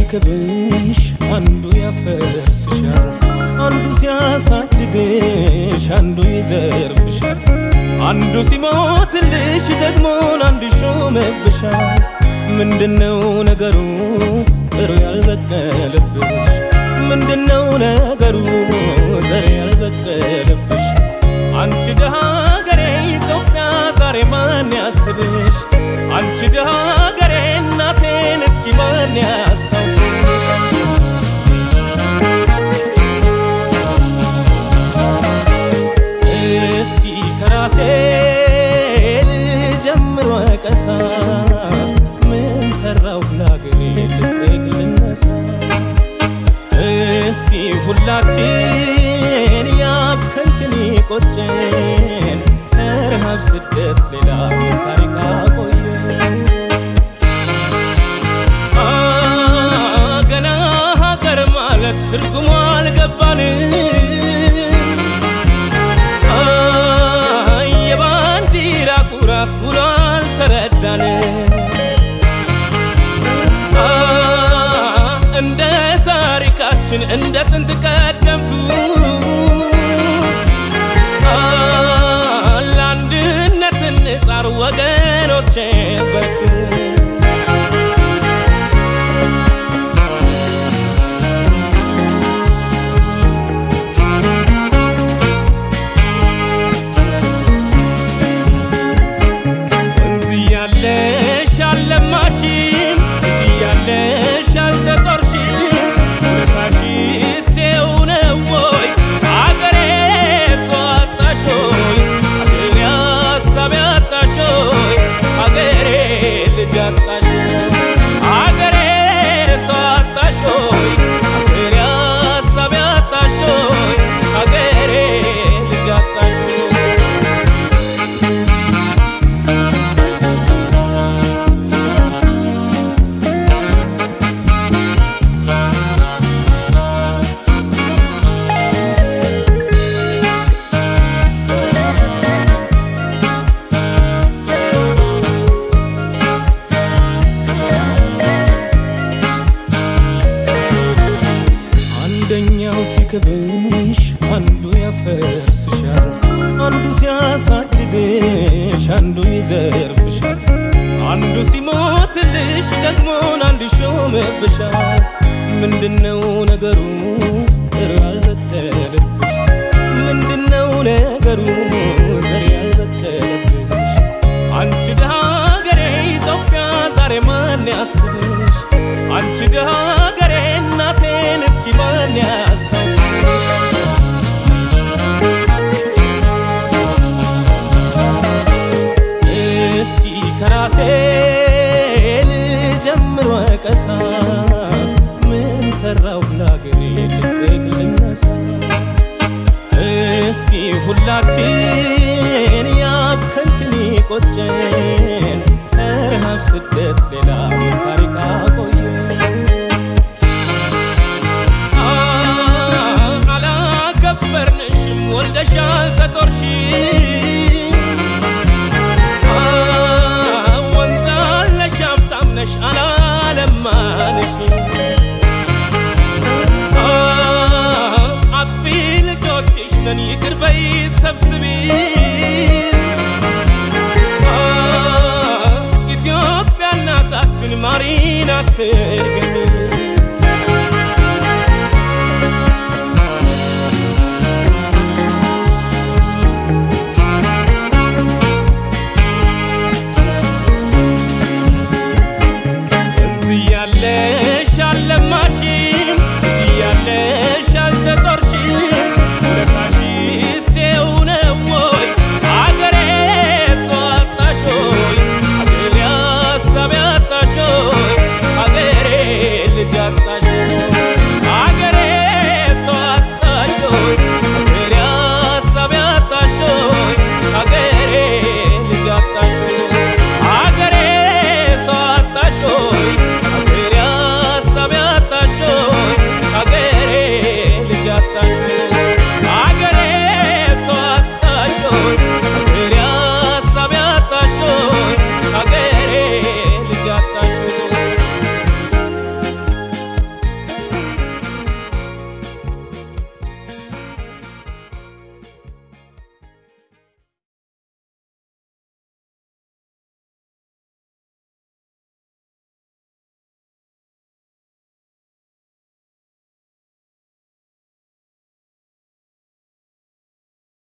ሲስቅብሽ አንዱ ያፈርስሻል፣ አንዱ ሲያሳድግሽ አንዱ ይዘርፍሻል፣ አንዱ ሲሞትልሽ ደግሞን አንዱ ይሾምብሻል። ምንድነው ነገሩ ጥሩ ያልበቀለብሽ? ምንድነው ነገሩ ዘር ያልበቀለብሽ? አንቺ ደሃ ሀገሬ ኢትዮጵያ ዛሬ ማን ያስብሽ? አንቺ ደሃ ሀገሬ እናቴን እስኪ ማን ያስታውስሽ? እስኪ ከራሴ ልጀምር ወቀሳ ምን ሰራው ለሀገሬ ልጠቅ ልነሳ እስኪ ሁላችን ያብከንክን ቆጨን ከረሃብ ስደት ሌላ ምን ታሪክ አቆየን? አ ገና ሀገር ማለት ትርጉሙ አልገባንም። አ የባንዲራ ኩራት ውሎ አልተረዳንም። አ እንደ ታሪካችን እንደ ጥንት ቀደምቱ አ ለአንድነት እንጣር ወገኖቼ በርቱ። ወንዝ እያለሽ አልለማሽም፣ ልጅ እያለሽ አልተጦርሽም። ውለታሽስ ይኸው ነው ወይ አገሬ ሰው አጣሽ ሆይ አገሬ ሀሳብ አጣሽ ሆይ አገሬ ልጅ አጣሽ ሆይ አገሬ ሰው አጣሽ ሆይ አገሬ ሀሳብ አጣሽ ሆይ አገሬ ልጅ አጣሽ ሆይ አንደኛው ሲክብሽ አንዱ ያፈርስሻል፣ አንዱ ሲያሳድግሽ አንዱ ይዘርፍሻል፣ አንዱ ሲሞትልሽ ደግሞን አንዱ ይሾምብሻል። ምንድነው ነገሩ ጥሩ ያልበቀለብሽ? ምንድነው ነገሩ ዘር ያልበቀለብሽ? አንቺ ደሃ ሀገሬ ኢትዮጵያ ዛሬ ማን ያስብሽ? አንቺ ደሃ ሀገሬ እናቴን እስኪ ማን ያስታውስሽ? እስኪ ከራሴ ልጀምር ወቀሳ ምን ሰራው ለሀገሬ ልጠቅ ልነሳ እስኪ ሁላችን ያብከንክን ቆጨን ከረሃብ ስደት ሌላ ምን ታሪክ አቆየን? አ አላከበርንሽም ወልደሻል ተጦርሽም አ ወንዝ አለሽ ሀብታም ነሽ አላለማንሽም አ አጥፊ ልጆችሽ ነን ይቅር በይ ሰብስቢ አ ኢትዮጵያ እናታችን ማሪን አትርገን